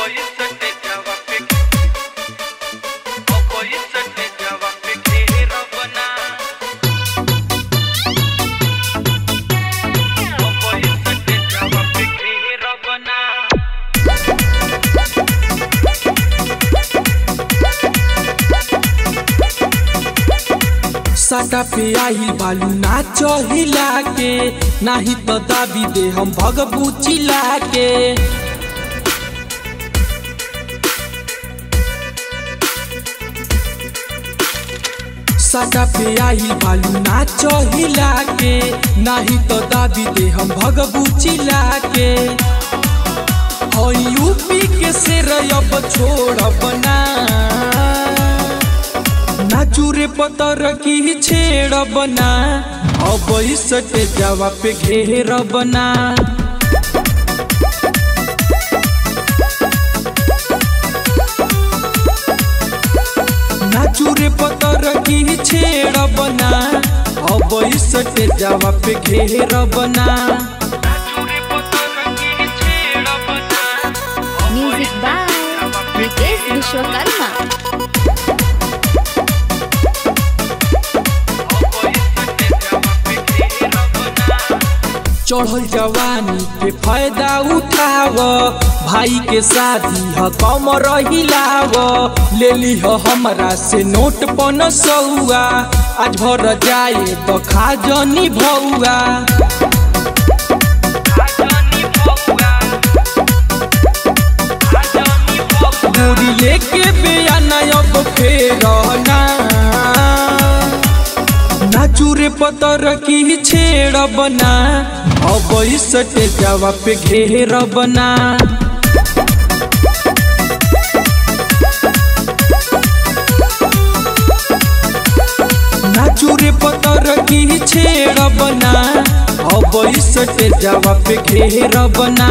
Opoíste java pe Opoíste java pe घेरा बना Opoíste java pe घेरा बना साटा पे आइल बालू नाच हिला के नाही तो दाबी दे हम भगबू चिला के साटा पे आइल बालू नाच हिला के नाही तो दाबी दे हम भगबू चिला के हो यूपी के शेर अब छोड़ बना नाचूरे पतर की छेड़ बना अब सटे जावा पे घेर बना नाचूरे पतर की छेड़ बना अब सटे जावा पे घेर बना चूरे पतर की छेड़ा बना म्यूजिक बाय रितेश विश्वकर्मा चढ़ल जवानी के फायदा उठाव भाई के शादी ह कम रहिलाव ले ली ह हमरा से नोट पन सौआ आज भर जाए तो खा जनी भौआ गोरी लेके बेयाना अब फेरना नाचूरे पतर की छेड़ बना अब सटे जावा पे घेर बना नाचूरे पतर की छेड़ बना अब सटे जावा पे घेर बना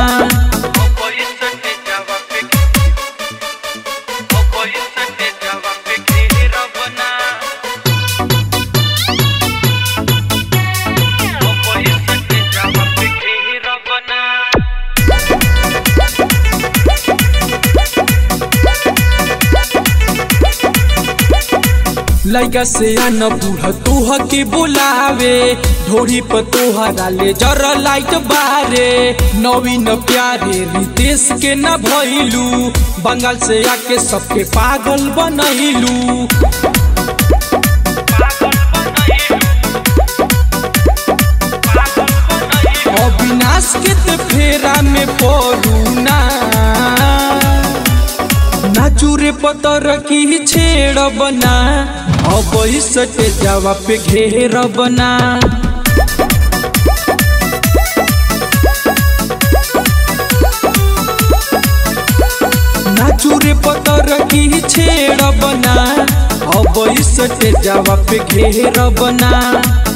लैका से आन बूढ़ तोह के बुलावे ढोरी पर तोहरा ले जरा लाइट बारे नवीन प्यारे रितेश के न भइलू बंगाल से आके सबके पागल बनैलू अविनाश के ते फेरा में पड़ू ना नाचूरे पतर की छेड़ बना अब सटे जावा पे घेर बना नाचूरे पतर की छेड़ बना अब सटे जावा पे घेर बना